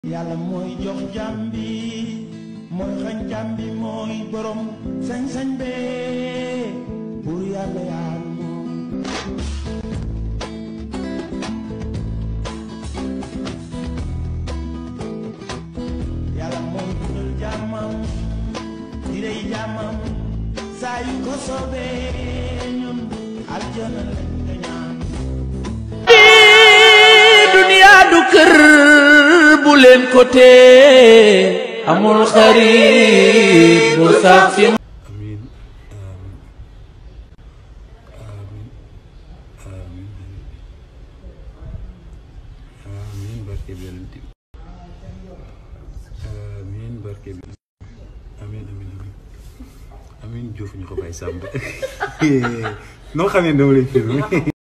yàlla mooy jox jàmm bi mooy xañ jàmm bi mooy borom sañ-sañ bee buur yàlla yàlla moom yàlla mooy dundal jàmmam di rey jàmmam saa yu ko soobee ñun aljana lañ nga ñaan duniya du kër bu leen ko tee amul xarit bu sax ci Amin. Amin. Amin. Amin barke bi yonent bi. Amin barke bi. Amin amin amin. Amin Diouf ñu ko bàyyi sàmm. noo xamee dama lay filmé.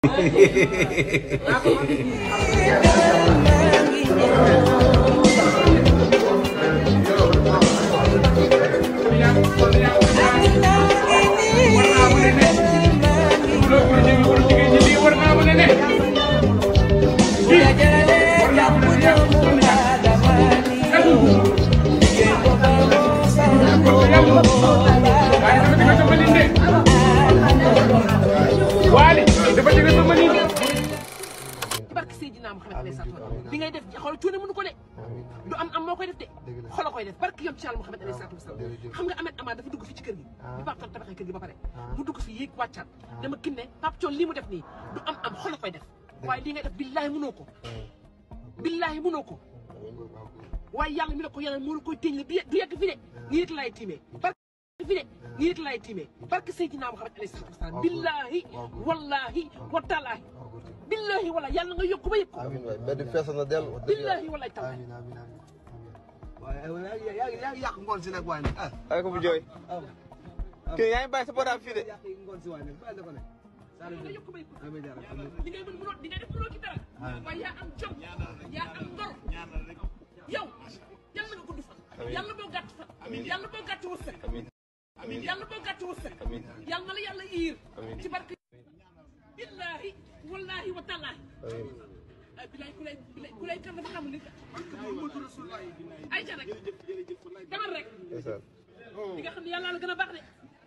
barke Seydina Muhammad alayhi salaatu wa salaam li ngay def xool cuune mënu ko de du am am moo koy def de xolo koy def barke yoon ci Yàlla Muhammad alayhi salaatu wa salaam xam nga Ahmed Amar dafa dugg fi ci kër gi bi Pape Thione tabaxee kër gi ba pare mu dugg fi yéeg wàccaat dama kin ne Pape Thione lii mu def nii du am am xolo koy def waaye li ngay def billaahi mënoo ko billaahi mënoo ko waaye yàlla mi la ko yàlla moo la koy téñ du du yegg fi de nii rek laay tiimee barke fi de nii rek laay tiimee barke Seydina Muhammad alayhi salaatu wa salaam billaahi wallaahi wa taalaahi billaahi wala yàlla nga yokk ba yëg ko amiin waay mbedd fees na dell wax dëgg billaahi wala taala amiin amiin amiin waaye yaa ngi yaa ngi yàq ngoon si nag waaye nag ah ay ko bu jooy kii yaa ngi bàyyi sa bodaam fii de yàq ngoon si waaye nag bàyyi na ko ne nga yokk ba yëg ko amiin yaa rabbi li ngay mën mënoo di nga def mënoo ci dara waaye yaa am jom yaa am ngor yow yàlla nga gudd fan yàlla boo gàtt fan yàlla boo gàtt wërsëg yàlla boo gàtt wërsëg yàlla na la yàlla iir ci barke billaahi wallaahi wa taalaahi ay bilaay ku lay bilay ku lay kan dafa xamul ni ay ca rek demal rek di nga xam ne yàlla la gën a baax de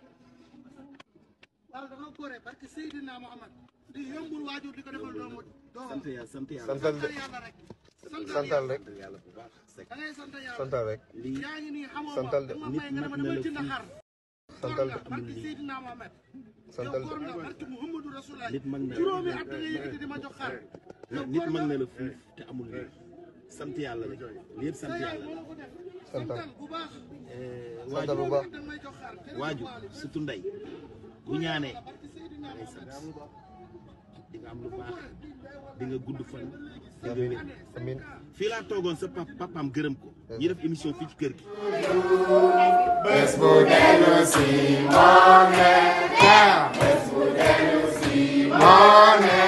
waaw dafa góore parce que Seydina Mohamed di yombul waajur di ko defal doomu doomam sant yàlla sant yàlla santal yàlla rek santal rek da ngay sant yàlla santal rek yaa ngi nii xamoo santal de ma may nga dama dama jënd xar santal góor de nga barke Seydina Mohamed santal yow góor nga de barke Muhammadu Rasulullah nit mag na juróomi at da nga yëkkati di ma jox xar yow nit góor mag nga na la fuuf te amul lii sant yàlla rek lii yëpp sa sant yaay yàlla moo la ko def Santal. santal bu baax santal bu baax da nga may jox xar waaju surtout ndey bu ñaanee barke Seydina day sant di nga am lu baax di nga gudd fan di nga wér amiin fii laa toogoon sa pap papaam gërëm ko ñi def émission fii ci kër gi Money.